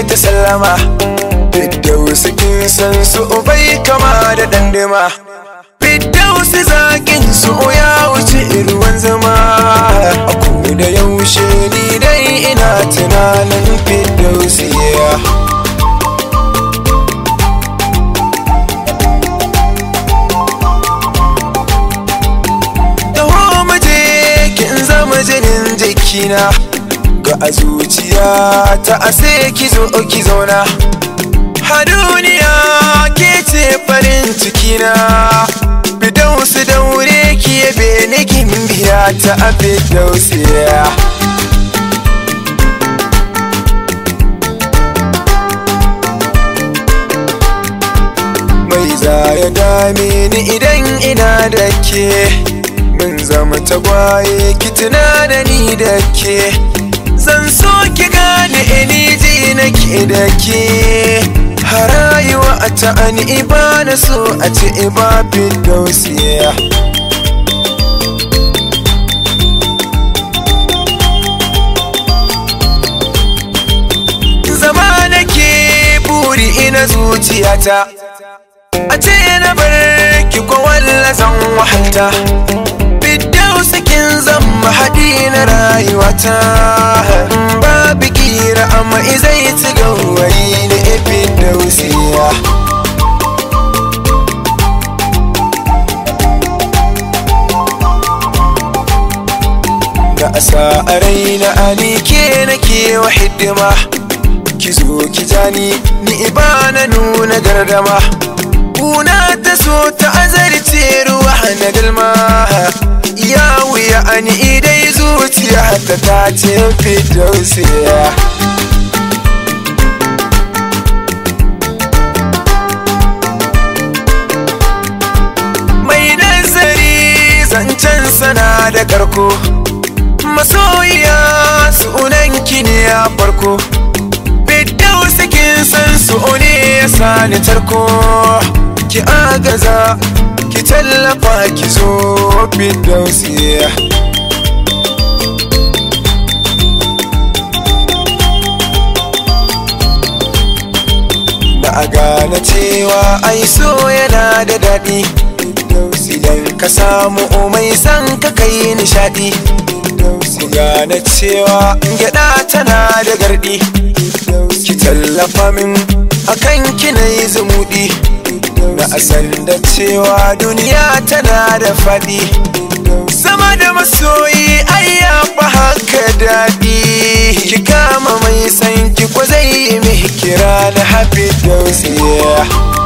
ta sallama Fiddausi kin san su bai kama da dandima Fiddausi zakin su ya wuce ruwan zama A ko da yaushe ni dai ina tunanin Fiddausi yeah. Taho muje kin zama jinin jikina Ga a zuciya ta ase ki zo ki zauna Ha duniya ke ce farin cikina Bidausu daure ki yabe ni kin biya ta a bidausiya Mai za ya dame ni idan ina da ke Mun zama tagwaye ki tuna da ni da ke Zan so ki gane ni ji nake da ke Harayuwa a ta'ani ba na so a ce ibabin dausiya Zama nake buri ina zuciyata A ce na bar ki ko walla zan wahalta Fiddausi kin zama haɗi na rayuwata Babu kira amma izai ci gawayi ne Fiddausiya Da asa a raina ani ke nake wa hidima Ki zo ki jani ni ba na nuna gardama Kuna ta so ta azarce ruwa na dalma Ya wuya ani idai zuciya ta ta ce fidausiya Mai nazari zancen sana da karko Masoyiya sunanki ne a farko Fiddausi kin san su ne ya sani tarko ki agaza ki tallafa ki zo Fiddausi Na a gane cewa ai so yana da daɗi Idan ka samu mai san ka kai nishaɗi Ku gane cewa gyaɗa tana da garɗi Ki tallafa min akan kina yi zumuɗi Na asan da cewa duniya tana da faɗi Sama da masoyi ai ya fi haka daɗi Ki kama mai san ki ko zai yi mai kira na happy dose yeah.